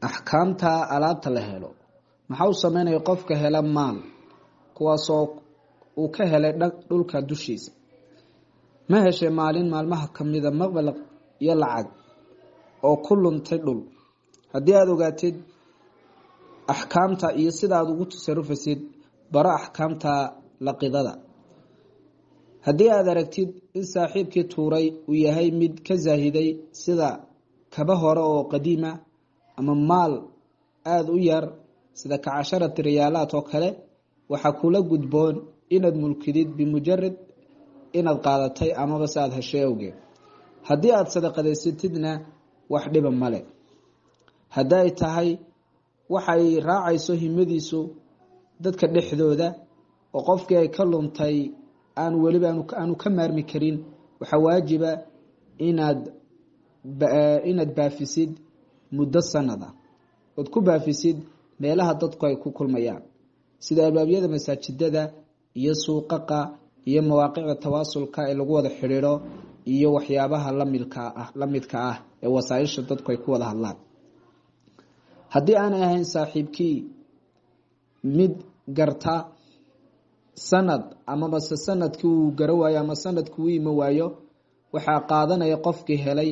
axkaamta alaabta la helo maxaa u sameynaya qofka hela maal kuwaasoo uu ka helay dhulka dushiisa ma heshay maalin maalmaha kamida maqbalaq iyo lacag oo ku luntay dhul haddii aada ogaatid axkaamta iyo sida aada ugu tasarufasid baro axkaamta laqidada haddii aada aragtid in saaxiibkii tuuray uu yahay mid ka zaahiday sida kaba hore oo qadiima ama maal aada u yar sida ka casharati riyaalaad oo kale waxaa kula gudboon inaad mulkidid bimujarad inaad qaadatay amaba se aada heshay awgeed haddii aada sadaqadaysatidna wax dhiba male haddii ay tahay waxay raacayso himadiisu dadka dhexdooda oo qofkii ay ka luntay aan weliba aanu ka maarmi karin waxaa waajiba inaad inaad baafisid muddo sanada ood ku baafisid meelaha dadku ay ku kulmayaan sida albaabyada masaajidada iyo suuqaqa iyo mawaaqicda tawaasulka ee lagu wada xidhiidho iyo waxyaabaha lamidka ah la midka ah ee wasaaisha dadku ay ku wada hadlaan haddii aanay ahayn saaxiibkii mid garta sanad amabase sanadkii uu garo waayo ama sanadkii uu imo waayo waxaa qaadanaya qofkii helay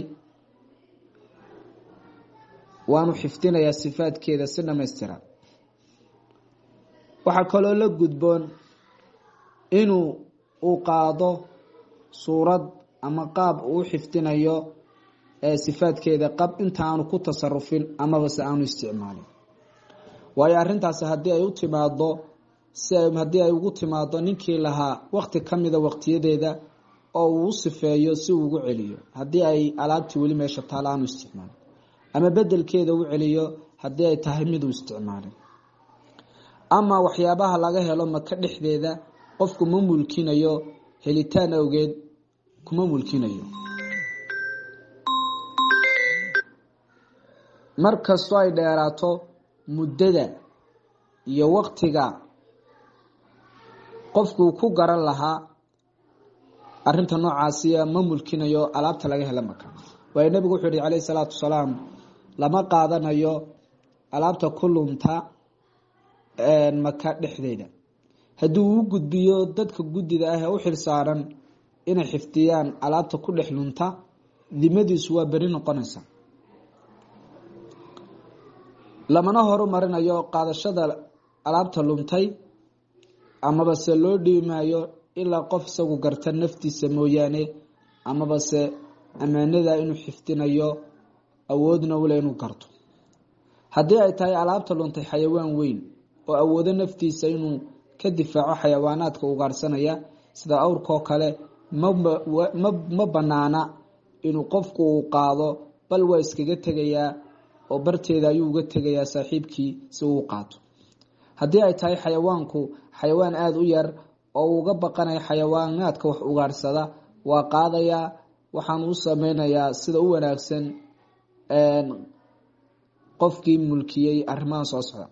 waanu xifdinayaa sifaadkeeda si dhamaystiran waxaa kaloo la gudboon inuu uu qaado suurad ama qaab uu xifdinayo sifaadkeeda qab inta aanu ku tasarufin amaba se aanu isticmaalin waayo arintaasi haddii ay u timaado si haddii ay ugu timaado ninkii lahaa wakti kamida waqtiyadeeda oo uu u sifeeyo si uu ugu celiyo haddii ay alaabtii weli meesha taalo aanu isticmaalin ama bedelkeeda u celiyo haddii ay tahay miduu isticmaalin ama waxyaabaha laga helo maka dhexdeeda qofku ma mulkinayo helitaan awgeed kuma mulkinayo mar kastoo ay dheeraato muddada iyo waqtiga qofkuu ku garan lahaa arinta noocaasiya ma mulkinayo alaabta laga hela maka waayo nabigu wuxuu yihi calayhi salaatu wasalaam lama qaadanayo alaabta ku lunta maka dhexdeeda haddii uu u gudbiyo dadka guddida ah ee u xil saaran inay xifdiyaan alaabta ku dhex lunta dimadiisu waa beri noqonaysa lamana horumarinayo qaadashada alaabta luntay amaba se loo dhibi maayo ilaa qof isagu garta naftiisa mooyaane amaba se ammaanada inuu xifdinayo awoodna ule inuu garto haddii ay tahay alaabta luntay xayawaan weyn oo awoodo naftiisa inuu ka difaaco xayawaanaadka ugaarsanaya sida awrkoo kale ma banaana inuu qofku uu qaado bal waa iskaga tegayaa oo barteeda ayuu uga tegayaa saaxiibkii si uu qaato haddii ay tahay xayawaanku xayawaan aada u yar oo uga baqanaya xayawaanaadka wax ugaarsada waa qaadayaa waxaan u sameynayaa sida u wanaagsan qofkii mulkiyey arrimaha soo socda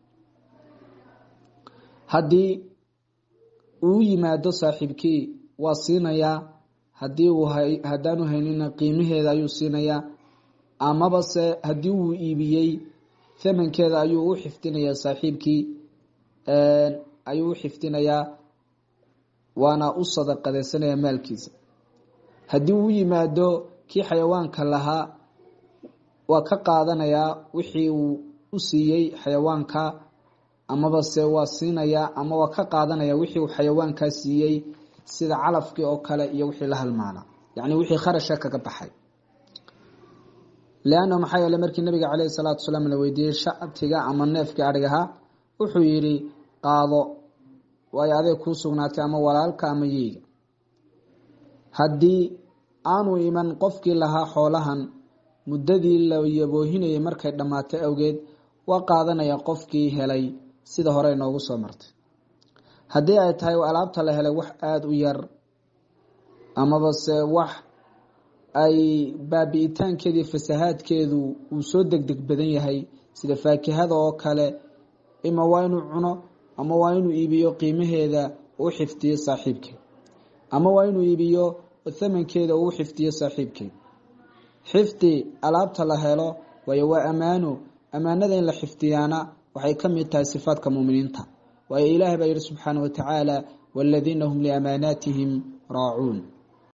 haddii uu yimaado saaxiibkii waa siinayaa hadii uu haddaanu haynina qiimaheeda ayuu siinayaa amaba se haddii uu iibiyey thamankeeda ayuu u xifdinayaa saaxiibkii ayuu u xifdinayaa waana u sadaqadeysanaya maalkiisa haddii uu yimaado kii xayawaanka lahaa waa ka qaadanayaa wixii uu u siiyey xayawaanka amaba se waa siinayaa ama waa ka qaadanaya wixii uu xayawaankaa siiyey sida calafkii oo kale iyo wixii la halmaana yacni wixii kharasha kaga baxay leanna maxaa yeele markii nabiga caleyhi salaatu wasalaam la weydiiyey shacabtiga ama neefkii adhigahaa wuxuu yidhi qaado waayo adeeg kuu sugnaatay ama walaalka ama yeyga haddii aanu iman qofkii lahaa xoolahan muddadii la yaboohinayay markay dhammaatay awgeed waa qaadanaya qofkii helay sida hore inoogu soo martay haddii ay tahay alaabta la helay wax aada u yar amaba se wax ay baabi-itaankeedii fasahaadkeedu uu soo degdeg badan yahay sida faakihada oo kale ima waa inuu cuno ama waa inuu iibiyo qiimaheeda uu xifdiyo saaxiibkeed ama waa inuu iibiyo thamankeeda uu xifdiyo saaxiibkeed xifdi alaabta la helo waayo waa ammaano ammaanada in la xifdiyaana waxay ka mid tahay sifaadka muuminiinta waayo ilaahay baa yihi subxaana wa tacaala waaladiina hum liamaanaatihim raacuun